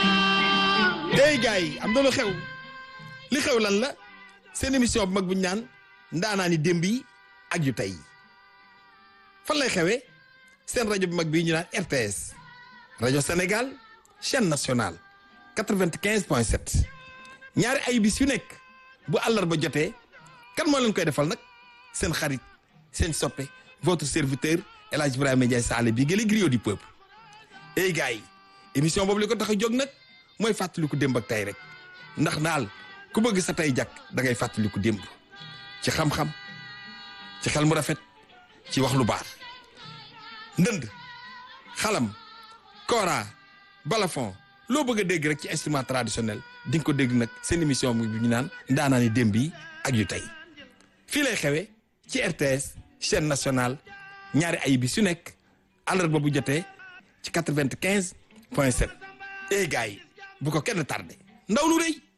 hey gars yi am na lu xew li xew lan la seen émission bu mag bu ñu naan ndaanaani démb yi ak yu tey fan lay xewee seen rajo bu mag bii ñu naan RTS rajo Sénégal chaîne nationale quatre-vingt-quinze point sept ñaari ay bis yu nekk bu àllarba jotee kan moo leen koy defal nag seen xarit seen soppe votre serviteur El Hadj Ibrahima Ndiaye Sall bi gële griot du peuple hey gars yi émission boobu li ko tax a jóg nag mooy fàttaliku démb ak tey rek ndax naal ku bëgg sa tey jàkk da ngay fàttaliku démb ci xam-xam ci xel mu rafet ci wax lu baax ndënd xalam kora balafon loo bëgg a dégg rek ci instrument traditionnel di nga ko dégg nag seen émission bi ñu naan ndaanaani démb yi ak yu tey fii lay xewee ci RTS chaîne nationale ñaari ay bis yu nekk àllarba bu jotee ci quatre-vingt-quinze point sept eh gars yi bu ko kenn tardé ndaw lu rëy